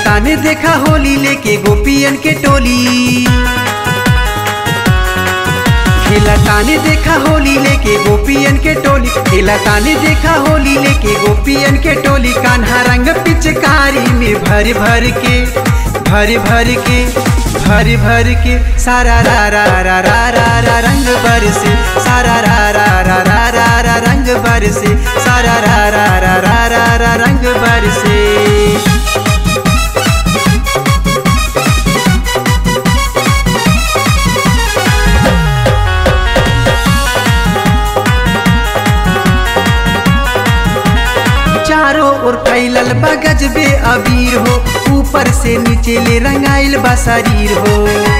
ताने देखा होली लेके गोपियन के टोली खेला ताने देखा होली लेके गोपियन के टोली खेला ताने देखा होली लेके गोपियन के टोली कान्हा रंग पिचकारी में भर भर के भर भर के भर भर के सारा रा रा रा रा रा रा रंग बरसे सारा रा रा रा रा रा रा रंग बरसे सारा रा रा रा रा रा रा रंग बरसे चारों ओर फैलल बा गजबे अबीर हो ऊपर से नीचे ले रंगाइल बा शरीर हो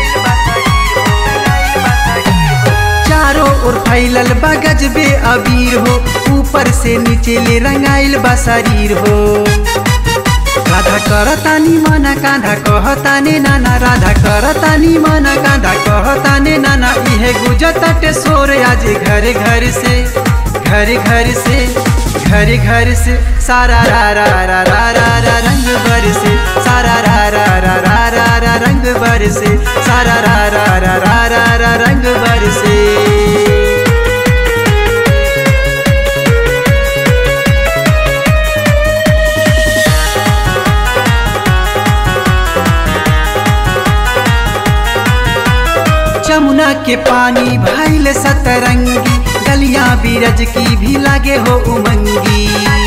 चारों ओर फैलल बा गजबे अबीर हो ऊपर से नीचे ले रंगाइल बा शरीर हो राधा करतानी मना कांधा कहताने नाना राधा करतानी मना कांधा कहताने नाना इहे गुजतटे सोर आज घर घर से घर घर से घर घर से सारा रा रा रा रा रा रा रंग बरसे सारा रा रा रा रा रा रा रंग बरसे सारा रा रा रा रा रा रा रंग बरसे जमुना के पानी भैल सतरंगी गलियां बीरज की भी लागे हो उमंगी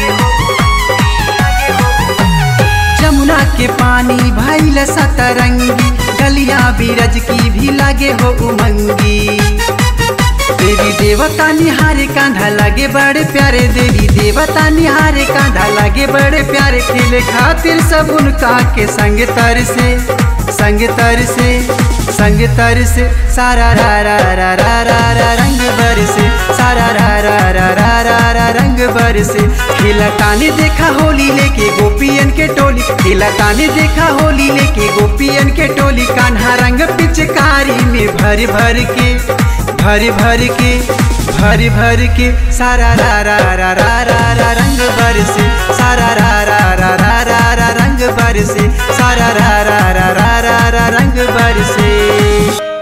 जमुना के पानी भैल सतरंगी गलियां बीरज की भी लागे हो उमंगी देवी देवता निहारे कांधा लागे बड़े प्यारे देवी देवता निहारे कांधा लागे बड़े प्यारे खेले खातिर सब उनका के संग तर से संग तर से संग तर से सारा रा रा रा रा रा रा रंग बरसे सारा रा रा रा रा रा रा रंग बरसे खिला ताने देखा होली लेके गोपियन के टोली खिला ताने देखा होली लेके गोपियन के टोली कान्हा रंग पिचकारी में भर भर के भर भर के भर भर के सारा रा रा रा रा रा रा रंग बरसे सारा रा रा रा रा रा रा रंग बरसे सारा रा रा रा रा रा रा रंग बरसे